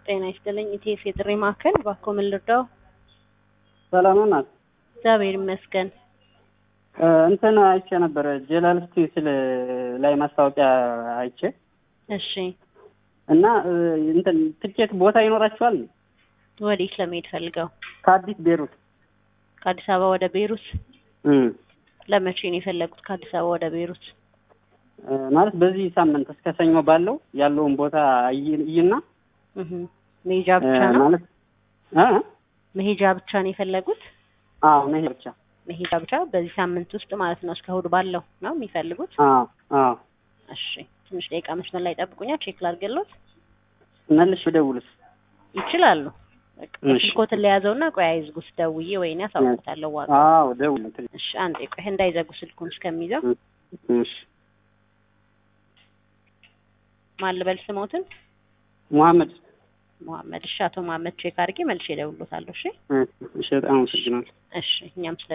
ጤና ይስጥልኝ። ኢቲኤፍ የጥሪ ማዕከል እባክዎ ምን ልርዳው? ሰላም ናት። እግዚአብሔር ይመስገን። እንትን አይቼ ነበረ ጀላል ስቲል ላይ ማስታወቂያ አይቼ እሺ፣ እና እንትን ትኬት ቦታ ይኖራችኋል? ወዴት ለመሄድ ፈልገው? ከአዲስ ቤሩት ከአዲስ አበባ ወደ ቤሩት። እም፣ ለመቼ ነው የፈለጉት ከአዲስ አበባ ወደ ቤሩት? ማለት በዚህ ሳምንት እስከ ሰኞ ባለው ያለውን ቦታ እይና እህ መሄጃ ብቻ ነው ማለት እ መሄጃ ብቻ ነው የፈለጉት? አዎ መሄድ ብቻ መሄጃ ብቻ በዚህ ሳምንት ውስጥ ማለት ነው። እስከ እሑድ ባለው ነው የሚፈልጉት? አዎ አዎ እሺ፣ ትንሽ ደቂቃ መስመር ላይ ጠብቁኛ፣ ቼክ ላድርግልዎት። መልሽ ብደውልስ ይችላሉ። በቃ እሺ። ስልክዎትን ለያዘውና ቆይ አይዝጉት፣ ደውዬ ወይኔ አሳውቅዎታለሁ ዋጋ። አዎ ደውል እንትን እሺ፣ አንዴ ቆይ እንዳይዘጉ ስልኩን እስከሚይዘው እሺ ማን ልበል ስሞትን? መሐመድ መሐመድ። እሺ፣ አቶ መሐመድ ቼክ አድርጌ መልሼ እደውልዎታለሁ። እሺ፣ እሺ በጣም አመሰግናለሁ እሺ። እኛም ስለ